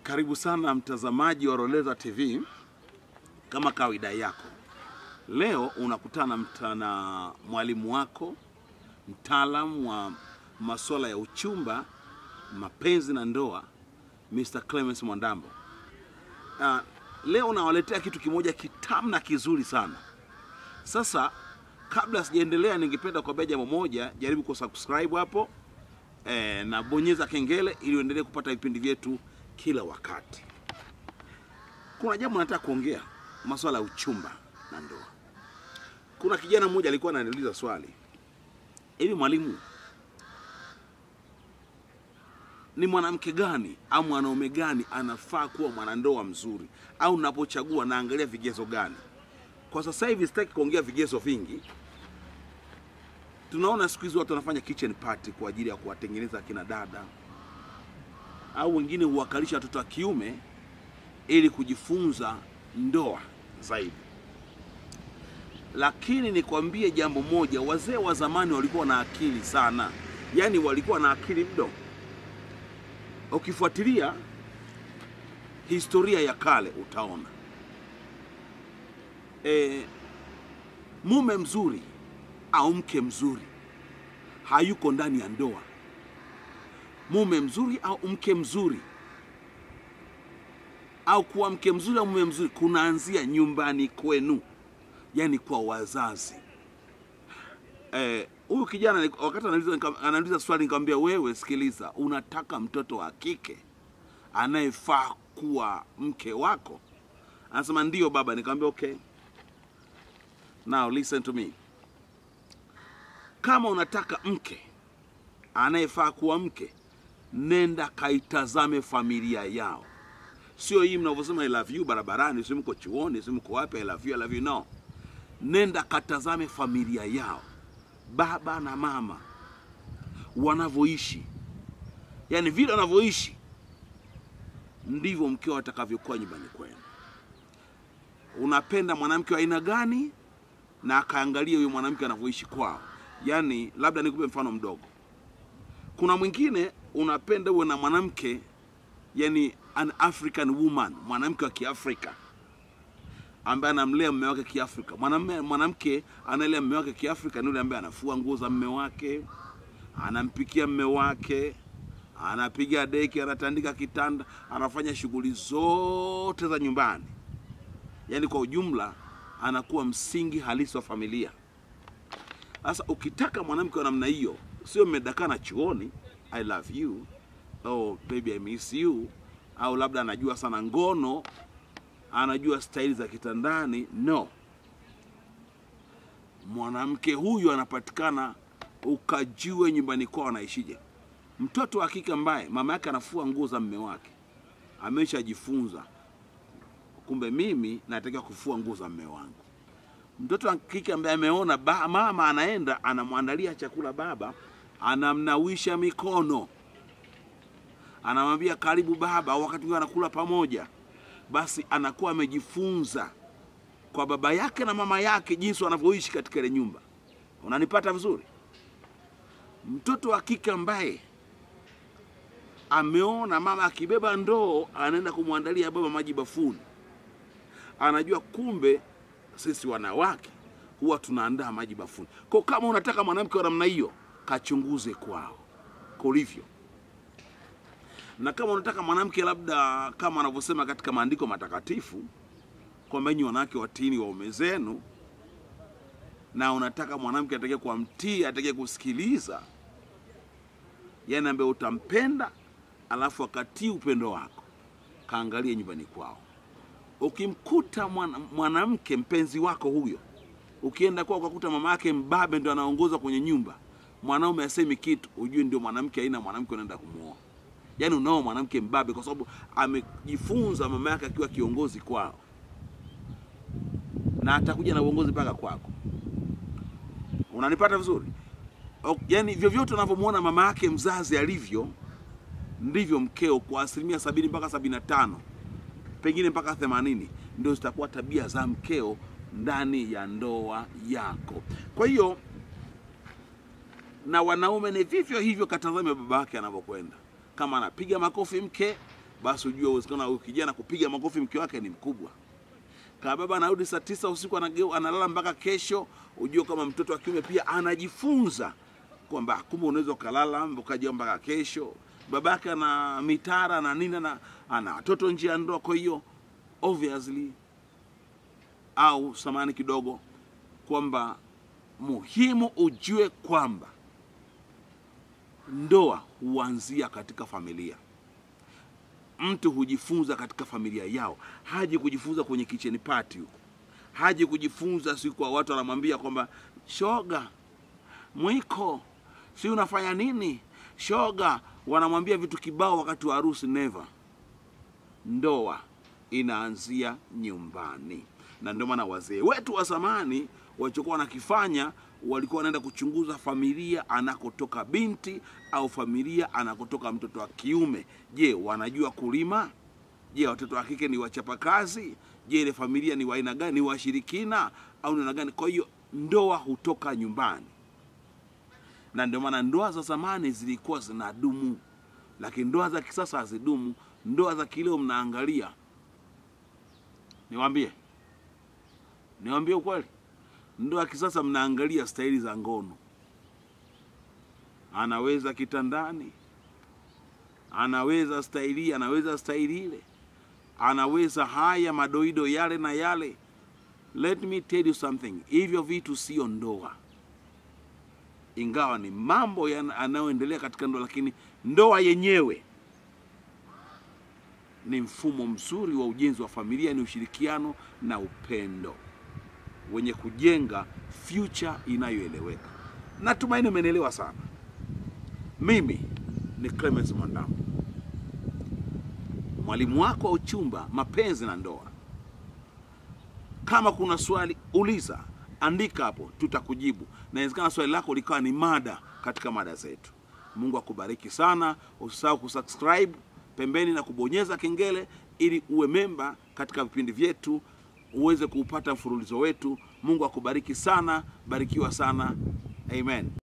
Karibu sana mtazamaji wa Roleza TV, kama kawaida yako, leo unakutana mta- na mwalimu wako mtaalamu wa masuala ya uchumba, mapenzi na ndoa, Mr. Clemens Mwandambo. Uh, leo nawaletea kitu kimoja kitamu na kizuri sana. Sasa kabla sijaendelea, ningependa kuambia jambo moja, jaribu kusubscribe hapo eh, na bonyeza kengele ili uendelee kupata vipindi vyetu kila wakati. Kuna jambo nataka kuongea, masuala ya uchumba na ndoa. Kuna kijana mmoja alikuwa ananiuliza swali, hivi mwalimu, ni mwanamke gani au mwanaume gani anafaa kuwa mwanandoa mzuri, au napochagua naangalia vigezo gani? Kwa sasa hivi sitaki kuongea vigezo vingi. Tunaona siku hizi watu wanafanya kitchen party kwa ajili ya kuwatengeneza akina dada, au wengine huwakalisha watoto wa kiume ili kujifunza ndoa zaidi. Lakini nikwambie jambo moja, wazee wa zamani walikuwa na akili sana, yaani walikuwa na akili mno. Ukifuatilia historia ya kale utaona e, mume mzuri au mke mzuri hayuko ndani ya ndoa. Mume mzuri au mke mzuri au kuwa mke mzuri au mume mzuri kunaanzia nyumbani kwenu, yani kwa wazazi. Eh, huyu kijana ni- wakati anauliza nika- anauliza swali nikamwambia, wewe sikiliza, unataka mtoto wa kike anayefaa kuwa mke wako? Anasema ndio baba. Nikamwambia okay, now listen to me. Kama unataka mke anayefaa kuwa mke, nenda kaitazame familia yao, sio hii mnavyosema I love you barabarani, si mko chuoni, si mko wapi, I love you, I love you. No, nenda katazame familia yao, baba na mama wanavyoishi, yaani vile wanavyoishi ndivyo mkeo atakavyokuwa nyumbani kwenu. Unapenda mwanamke wa aina gani, na akaangalia huyo mwanamke anavyoishi kwao. Yaani, labda nikupe mfano mdogo. Kuna mwingine unapenda uwe na mwanamke yani an African woman, mwanamke wa Kiafrika ambaye anamlea mume wake Kiafrika. Mwanamume mwanamke analea mume wake Kiafrika ni yule ambaye anafua nguo za mume wake, anampikia mume wake, anapiga deki, anatandika kitanda, anafanya shughuli zote za nyumbani. Yaani kwa ujumla anakuwa msingi halisi wa familia. Sasa ukitaka mwanamke wa namna hiyo, sio mmedakana chuoni, I love you, oh baby I miss you, au labda anajua sana ngono, anajua staili za kitandani. No, mwanamke huyu anapatikana ukajue nyumbani kwao anaishije. Mtoto wa kike ambaye mama yake anafua nguo za mme wake ameshajifunza, kumbe mimi natakiwa kufua nguo za mme wangu mtoto wa kike ambaye ameona ba, mama anaenda anamwandalia chakula baba, anamnawisha mikono, anamwambia karibu baba, au wakati mwingine anakula pamoja, basi anakuwa amejifunza kwa baba yake na mama yake jinsi wanavyoishi katika ile nyumba. Unanipata vizuri? Mtoto wa kike ambaye ameona mama akibeba ndoo anaenda kumwandalia baba maji bafuni, anajua kumbe sisi wanawake huwa tunaandaa maji bafuni. Kwa kama unataka mwanamke wa namna hiyo, kachunguze kwao kulivyo, na kama unataka mwanamke labda kama wanavyosema katika maandiko matakatifu kwamba nyinyi wanawake watini waume zenu, na unataka mwanamke atakaye kuwa mtii, atakaye kusikiliza, yani ambaye utampenda alafu akatii upendo wako, kaangalie nyumbani kwao ukimkuta mwana- mwanamke mpenzi wako huyo, ukienda kwao ukakuta mama yake mbabe ndo anaongoza kwenye nyumba, mwanaume asemi kitu, ujue ndio mwanamke aina mwanamke unaenda kumwoa. Yaani unao mwanamke mbabe, kwa sababu amejifunza mama yake akiwa kiongozi kwao, na atakuja na uongozi mpaka kwako. Unanipata vizuri? O- Yaani vyovyote unavyomwona mama yake mzazi alivyo, ndivyo mkeo kwa asilimia sabini mpaka sabini na tano pengine mpaka 80 ndio zitakuwa tabia za mkeo ndani ya ndoa yako. Kwa hiyo na wanaume ni vivyo hivyo, katazame baba yake anavyokwenda. Kama anapiga makofi mke, basi ujue uwezekano wa huyu kijana kupiga makofi mke wake ni mkubwa. Kama baba anarudi saa tisa usiku anageu, analala mpaka kesho, ujue kama mtoto wa kiume pia anajifunza kwamba kumbe unaweza ukalala ukaja mpaka kesho. Babake ana mitara na nini na ana watoto nje ya ndoa, kwa hiyo obviously au samani kidogo kwamba muhimu ujue kwamba ndoa huanzia katika familia. Mtu hujifunza katika familia yao, haji kujifunza kwenye kitchen party huko, haji kujifunza si kwa watu wanamwambia kwamba shoga, mwiko, si unafanya nini shoga, wanamwambia vitu kibao wakati wa harusi. Never. Ndoa inaanzia nyumbani, na ndio maana wazee wetu wa zamani walichokuwa wanakifanya walikuwa wanaenda kuchunguza familia anakotoka binti au familia anakotoka mtoto wa kiume. Je, wanajua kulima? Je, watoto wa kike ni wachapakazi? Je, ile familia ni wa aina gani? Ni washirikina au ni aina gani? Kwa hiyo ndoa hutoka nyumbani, na ndio maana ndoa za zamani zilikuwa zinadumu, lakini ndoa za kisasa hazidumu. Ndoa za kileo mnaangalia, niwaambie, niwaambie ukweli ndoa ya kisasa mnaangalia staili za ngono, anaweza kitandani, anaweza staili, anaweza staili ile, anaweza haya madoido yale na yale. Let me tell you something, hivyo vitu sio ndoa, ingawa ni mambo yanayoendelea katika ndoa, lakini ndoa yenyewe ni mfumo mzuri wa ujenzi wa familia, ni ushirikiano na upendo wenye kujenga future inayoeleweka. Natumaini umenielewa sana. Mimi ni Clemens Mwandambo, mwalimu wako wa uchumba, mapenzi na ndoa. Kama kuna swali uliza, andika hapo, tutakujibu. Na inawezekana swali lako likawa ni mada katika mada zetu. Mungu akubariki sana. Usisahau kusubscribe pembeni na kubonyeza kengele ili uwe memba katika vipindi vyetu uweze kuupata mfululizo wetu. Mungu akubariki sana, barikiwa sana. Amen.